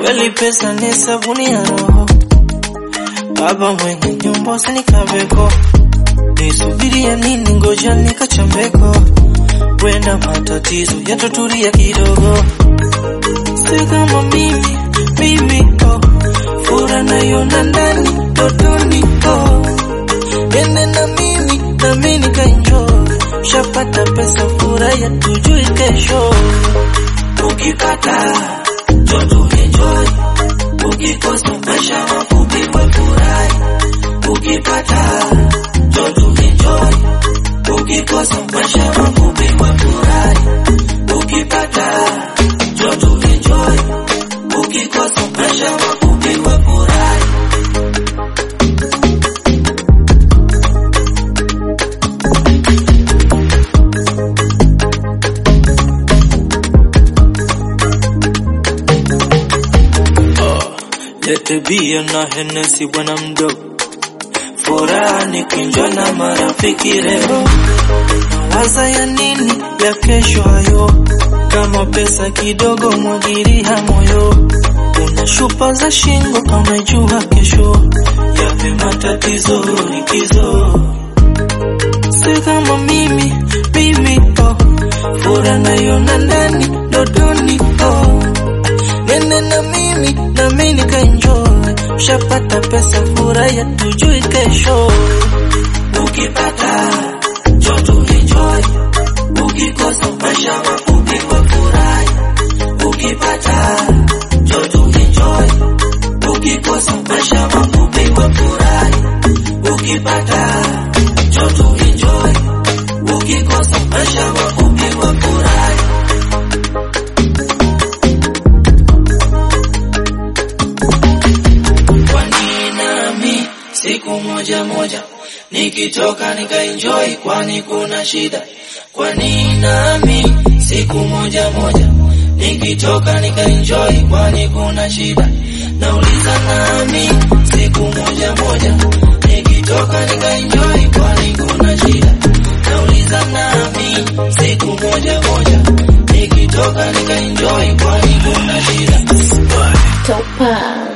Kweli pesa ni sabuni ya roho, baba mwenye nyumba usinikaveko, nisubiria nini? Ngoja nikachambeko, wenda matatizo yatatulia kidogo. Si kama mimi mimi, oh, fura naiona ndani totoni, oh, ende na mimi nami nikaenjoy, shapata pesa, fura ya tujui kesho, ukipata Joto enjoy, ukikosa maisha mafupi we furahi. Ukipata joto enjoy, ukikosa maisha mafupi we furahi. Ukipata joto enjoy, ukikosa maisha mafupi we furahi. Lete bia na Hennessy bwana mdogo, furaha ni kuenjoy na marafiki leo. Waza ya nini ya kesho hayo, kama pesa kidogo mwagiria moyo. Una shupa za shingo kama jua kesho, yape matatizo likizo. Si kama mimi mimi, oh, furaha naiona ndani dodoni, oh nene na mimi na mimi nikaenjoy, ushapata pesa, furaha tujui kesho. Ukipata joto enjoy, ukikosa maisha mafupi kwa furahi. Ukipata joto enjoy, ukikosa maisha mafupi kwa furahi. Ukipata joto enjoy, ukikosa maisha mafupi kwa furahi. Kwa nini nami siku moja moja nikitoka nikaenjoy, kwani kuna shida? Kwa nini nami siku moja moja nikitoka nikaenjoy, kwani kuna shida? Nauliza nami siku moja moja nikitoka nikaenjoy, kwani kuna shida? Nauliza nami siku moja moja nikitoka nikaenjoy, kwani kuna shida? Topaz.